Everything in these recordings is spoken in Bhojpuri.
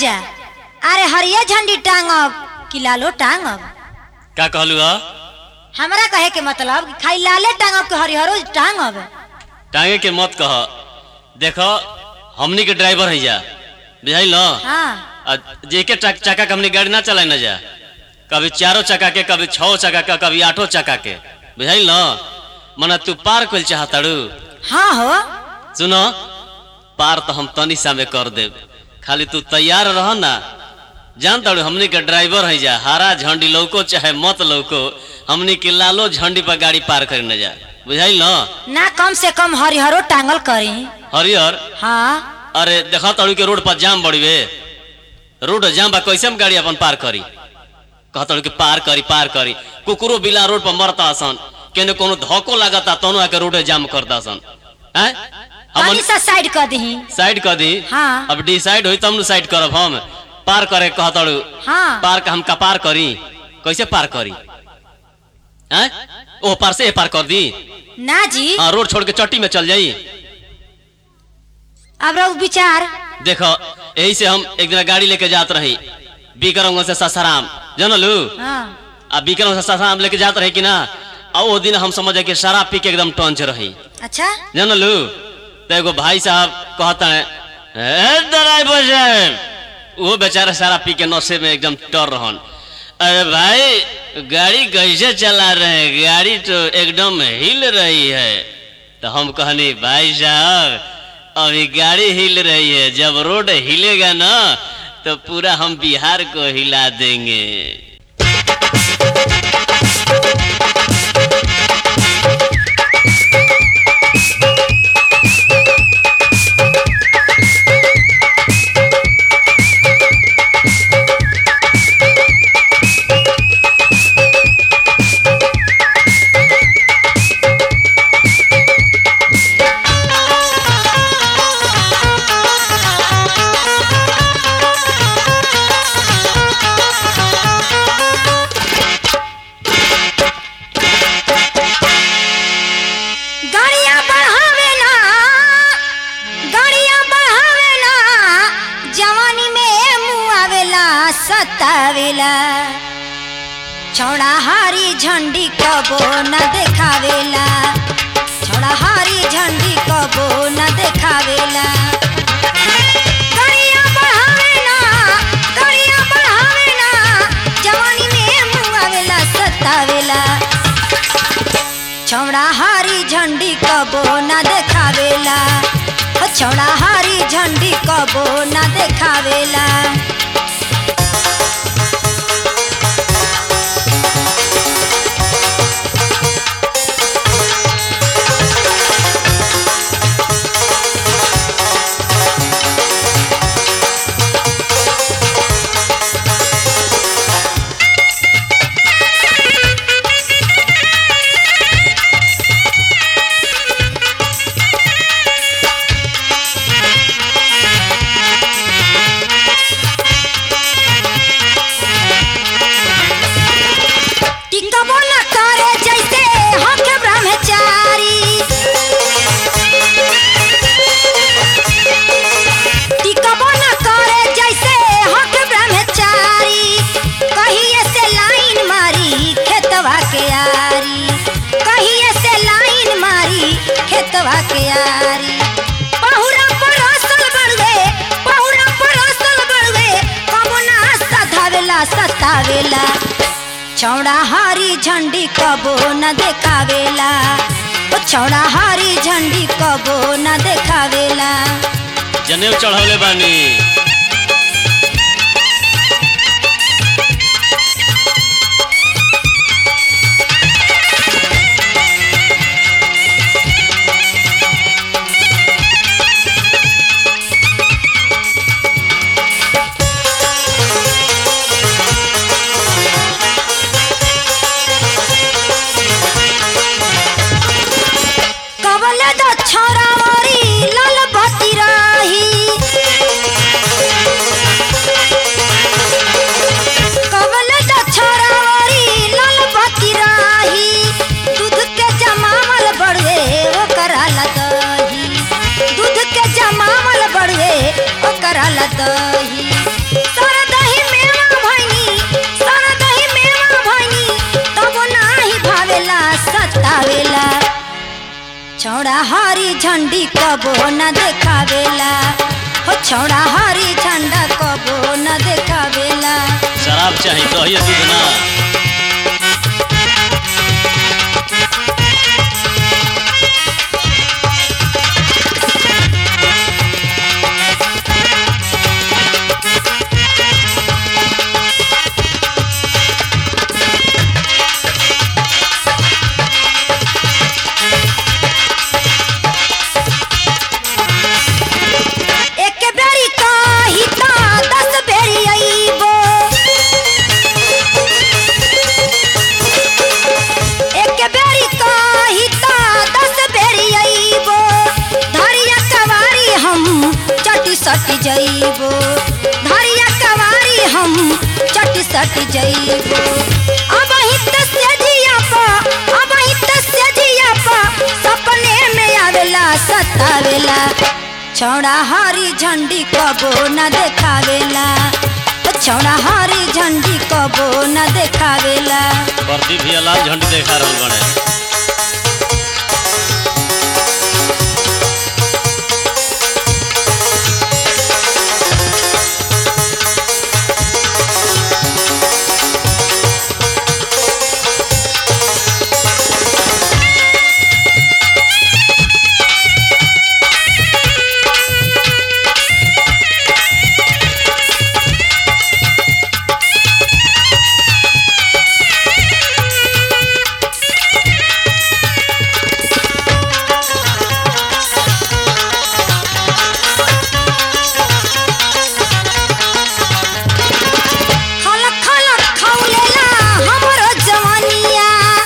राजा अरे हरिया झंडी टांगब कि लालो टांगब का कहलू ह हमरा कहे के मतलब कि खाली लाले टांगब कि हरिहरो टांगब टांगे के मत कह देखो हमनी के ड्राइवर है जा बुझाइल न हाँ आ जेके चक, चक्का के हमनी गाड़ी ना चलाए न जा कभी चारों चक्का के कभी छो चक्का के कभी आठों चक्का के बुझाइल न मना तू पार कइल चाहताड़ू हाँ हो सुनो पार तो हम तनी सा में कर देब खाली तू तैयार रह ना जान ताड़ू हमनी के ड्राइवर है जा हरा झंडी लौको चाहे मत लौको हमनी के लालो झंडी पर गाड़ी पार करे न जा बुझाइल न ना कम से कम हरिहरो टांगल करी हरियर हाँ अरे देखा ताड़ू के रोड पर जाम बड़ीवे रोड जाम बा कैसे हम गाड़ी अपन पार करी कहताड़ू कि पार करी पार करी कुकुरो बिला रोड पर मरता सन केने कोनो धक्को लागता तनो आके रोड जाम करता सन हैं हम तनी सा साइड कर दही साइड कर दी हाँ। अब डिसाइड होई तब न साइड करब हम पार करे कहताड़ू हाँ पार का हम का पार करी कैसे पार करी हैं ओ पार से ए पार कर दी ना जी हाँ रोड छोड़ के चट्टी में चल जाई अब रहो विचार देखो यही से हम एक दिन गाड़ी लेके जात रही बीकरम से ससाराम जानलू हाँ आ बीकरम से ससाराम लेके जात रही कि ना आ वो दिन हम समझे कि शराब पी के एकदम टंच रही अच्छा जानलू तो एगो भाई साहब कहता है "ए, ड्राइवर साहब वो बेचारा शराब पी के नशे में एकदम टर रहन अरे भाई गाड़ी कैसे चला रहे हैं गाड़ी तो एकदम हिल रही है तो हम कहनी भाई साहब अभी गाड़ी हिल रही है जब रोड हिलेगा ना तो पूरा हम बिहार को हिला देंगे गाड़िया बढ़ावे ना गाड़िया बढ़ावे ना जवानी में मुँह आवेला सतावेला छौड़ा हारी झंडी कबो न देखावेला छौड़ा हारी झंडी कबो न देखावेला गाड़िया बढ़ावे ना गाड़िया बढ़ावे ना जवानी में मुँह आवेला सतावेला छौड़ा हारी झंडी कबो ना देखावेला ओ छौड़ा हारी झंडी कबो ना देखावेला टिकबो न करे जैसे हक ब्रह्मचारी टिकबो न करे जैसे हक ब्रह्मचारी कहिए से लाइन मारी खेतवा के यारी कहिए से लाइन मारी खेतवा के यारी पहुरा पर असल बढ़वे पहुरा पर असल बढ़वे कबो ना सधावेला सतावेला छौड़ा हारी झंडी कबो न देखावेला ओ छौड़ा हारी झंडी कबो न देखावेला जनेऊ चढ़ौले बानी कबले दो छोरावरी लाल बती रही कबले दो छोरावरी लाल बती रही दूध के जमावल बढ़वे ओ कराला दही दूध के जमावल बढ़वे ओ कराला दही झंडी कबो न देखावेला हो छौड़ा हरी झंडा कबो न देखावेला शराब चाहिए दही दूध ना एक बेरी कही त दस बेरी अइबो एक बेरी कही त दस बेरी अइबो धरिया कवारी हम चटी सटी जइबो धरिया कवारी हम चटी सटी जइबो अब ही त सेजिया पा अब ही त सेजिया पा सपने में आवेला सतावेला छौड़ा हरी झंडी कबो न देखावेला छौड़ा हरी झंडी कबो न देखावेला प्रदीप भी लाल झंडी देखा रहल बने खलक खलक खौलेला हमरो जवानिया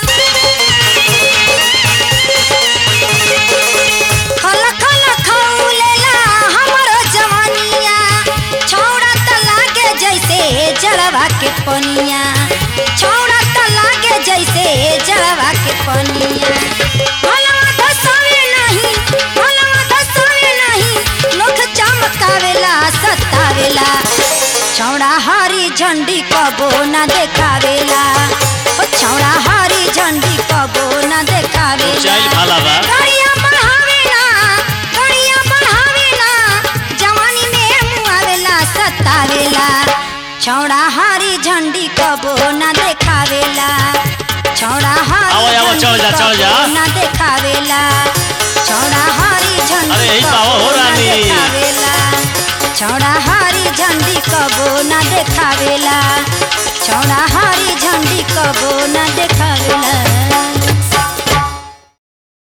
खलक खलक खौलेला हमरो जवानिया छौड़ा त लागे जैसे जड़वा के पनिया छौड़ा त लागे जैसे जड़वा के पनिया भलवा धसावे नहीं भलवा धसावे नहीं लोग चमकावेला सतावेला छौड़ा हरी झंडी कबो न देखावेला ओ छौड़ा हरी झंडी कबो न देखावेला चाइल भाला बा गड़िया बढ़ावेला गड़िया बढ़ावेला जवानी में मुआवेला सतावेला छौड़ा हरी झंडी कबो न देखावेला छौड़ा आओ, हरी आओ, झंडी चल जा, चल जा। कबो न देखावेला छौड़ा हरी झंडी अरे, यही तो आओ, कबो हो न रानी। देखावेला छौड़ा हरी झंडी कबो न देखावेला छौड़ा हरी झंडी कबो न देखावेला